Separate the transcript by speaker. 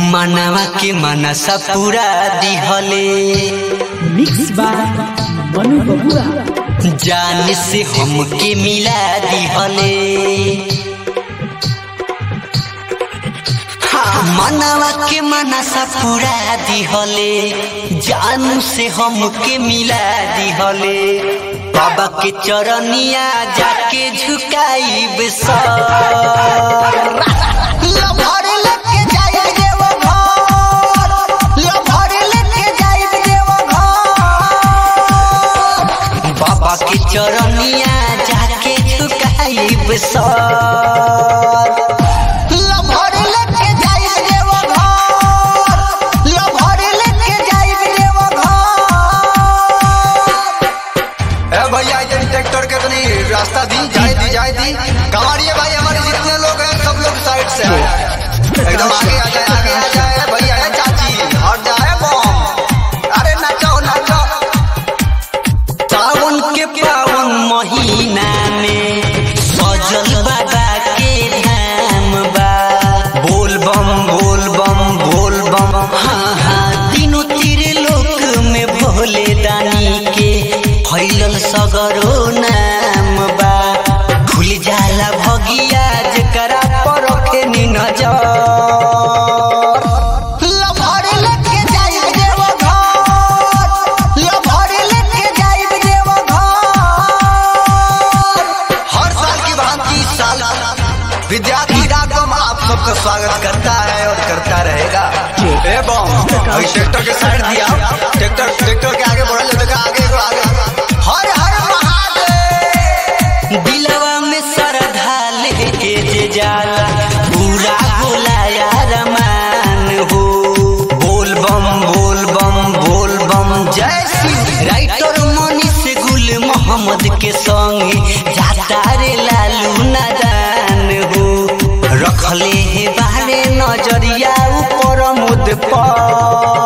Speaker 1: मनवा के मनसा पूरा दिहले
Speaker 2: मिक्स बा मनु बबुआ
Speaker 1: जान से हमके मिला दिहले हाँ, मनवा के मनसा पूरा दिहले जान से हमके मिला दिहले बाबा के चरनिया जाके झुकाई सर लभर लेके जाइब देव घर लभर लेके जाइब देव घर बाबा के चरनिया जाके झुकाइब सर लभर लेके जाइब देव घर लभर लेके जाइब देव घर
Speaker 3: ए भैया ये ट्रैक्टर के तनी रास्ता दी जाए दी जाए दी कमारिए भाई हमारे जितने लोग हैं सब लोग साइड से हैं एकदम आगे आ जाए आगे आ जाए भैया है चाची और जाए बम अरे नाचो नाचो
Speaker 1: सावन के पावन महीना में सजल बाबा के धाम बा बोल बम बोल बम बोल बम हाँ हाँ तीनों तीर लोक में भोले दानी के फैलल सगरो नाम बा खुल जाला भगिया जकरा पर रखे नी नजर लभर लेके जाइब देव घर लभर लेके जाइब देव घर
Speaker 3: हर साल की भांति इस साल विद्यार्थी डाकम आप सबका स्वागत करता है और करता रहेगा ए बम अभी ट्रैक्टर के साइड दिया ट्रैक्टर ट्रैक्टर के आगे बढ़ल देखा आगे को आगे हर हर महादेव
Speaker 1: दिलवा में श्रद्धा लेके जे जाला पूरा होला यार मान हो बोल बम बोल बम बोल बम जय शिव राइटर मनीष गुल मोहम्मद के संग जाता रे लालू नादान हो रखले हे बारे नजरिया ऊपर मुद पर